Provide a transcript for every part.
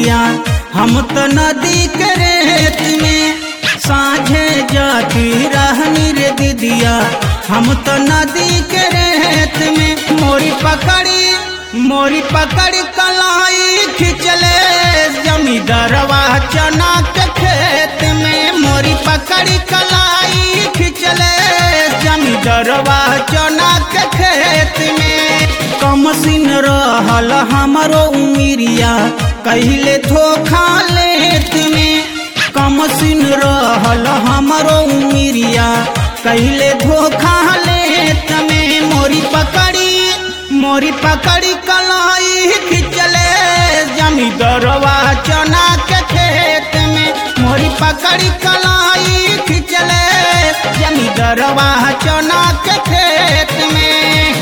उमिरिया हम तो नदी के रेत में साझे जाती रहनी रे दीदिया हम तो नदी के रेत में मोरी पकड़ी मोरी पकड़ी कलाई खिंचले जमींदारवा चना के खेत में मोरी पकड़ी कलाई खिंचले जमींदारवा चना के खेत में कम सिन रहल हमरो उमिरिया कहले धोखा लेत में कम सिन रहल हमरो उमिरिया कहले धोखा लेत में मोरी पकड़ी मोरी पकड़ी कलाई खिंचले जमींदारवा चना के खेत में मोरी पकड़ी कलाई खिंचले जमींदारवा चना के खेत में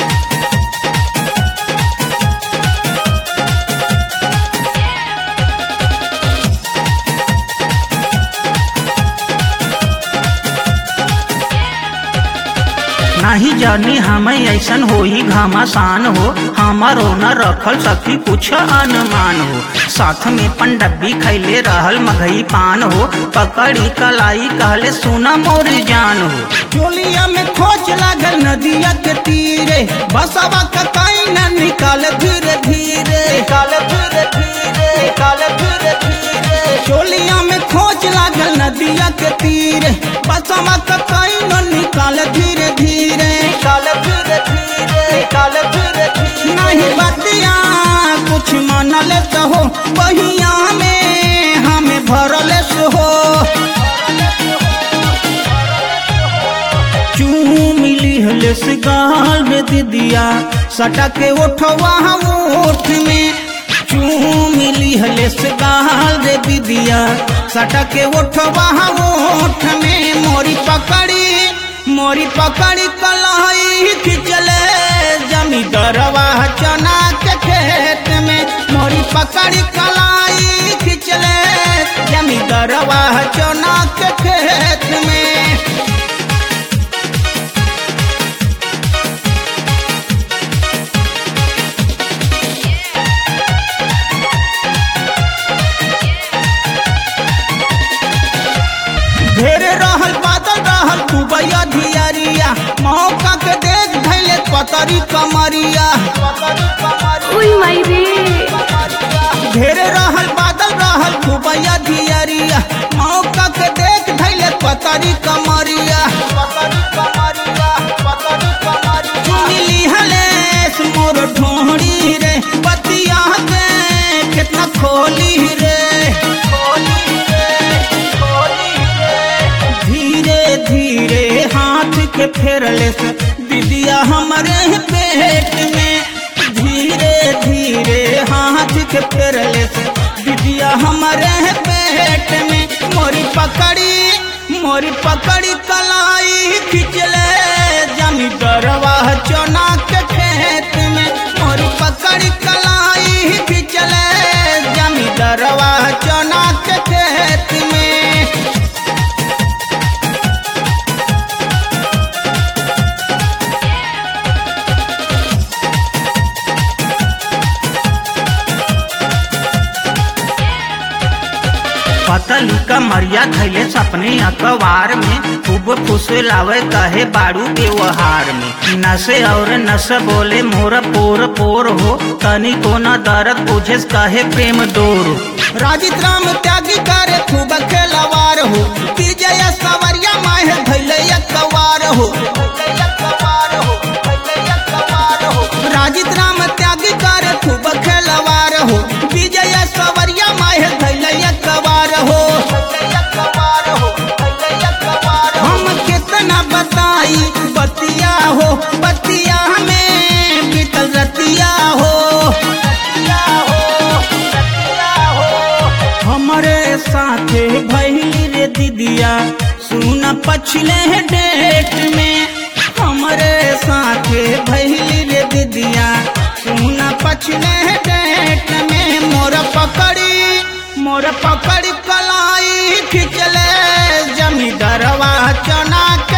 नहीं जानी हमें ऐसन हो ही घमासान हो हमारो न रखल सखी कुछ अनुमान हो साथ में पंडब्बी खैले रहल मघई पान हो पकड़ी कलाई कहले सुना मोर जान हो चोलिया में खोज लागल नदिया के तीरे बसवा ककाई न निकाल धीरे धीरे निकाल धीरे धीरे निकाल धीरे धीरे चोलिया में खोज लागल नदिया के तीरे बसवा ककाई न निकाल धीरे धीरे निकाल धीरे धीरे निकाल धीरे धीरे नहीं बतिया कुछ मानल तो हो बहिया में हमें भरल से हो चूम लिहले से गाल में दीदिया सटा के उठवा ओठ में चूम लिहले से गाल रे दीदिया सटा के उठवा ओठ में मोरी पकड़ी मोरी पकड़ी कलाई खिंचले जमींदारवा चना के खेत में मोरी पकड़ी कलाई खिंचले जमींदारवा चना के खेत में ढेर रहल बादल रहल दुबैया धियरिया मौका के देख धैले पतरी कमरिया उई माई रे ढेर रहल बादल रहल दुबैया धियरिया मौका के देख धैले पतरी कमरिया चुनली हलेस मोर ढोहरी रे बतिया के कितना खोली रे धीरे धीरे हाथ के फेरले से दीदिया हमारे पेट में धीरे धीरे हाथ के फेरले से दीदिया हमारे पेट में मोरी पकड़ी मोरी पकड़ी कलाई खिंचले जमींदारवा चना के खेत में मोरी पकड़ी कलाई खिंचले जमींदारवा चना के खेत में पतली का मरिया खैले सपने अखबार में खूब फुसलावे कहे बाड़ू व्यवहार में नशे और नस बोले मोर पोर पोर हो तनी को न दर्द बुझे कहे प्रेम डोर राजित राम त्यागी करे खूब खेलवार हो विजय सवरिया माहे धैले कवार हो राजित राम त्यागी करे खूब खेलवार हो विजय सवरिया माहे धैले कवार हो हम कितना बताई बतिया हो बतिया में बीतल रतिया हो हमारे साथे भैली रे दीदिया सुन पछले डेट में हमारे साथे भैली रे दीदिया सुन पछले डेट में मोर पकड़ी मोर पकड़ी कलाई खिंचले जमींदारवा चना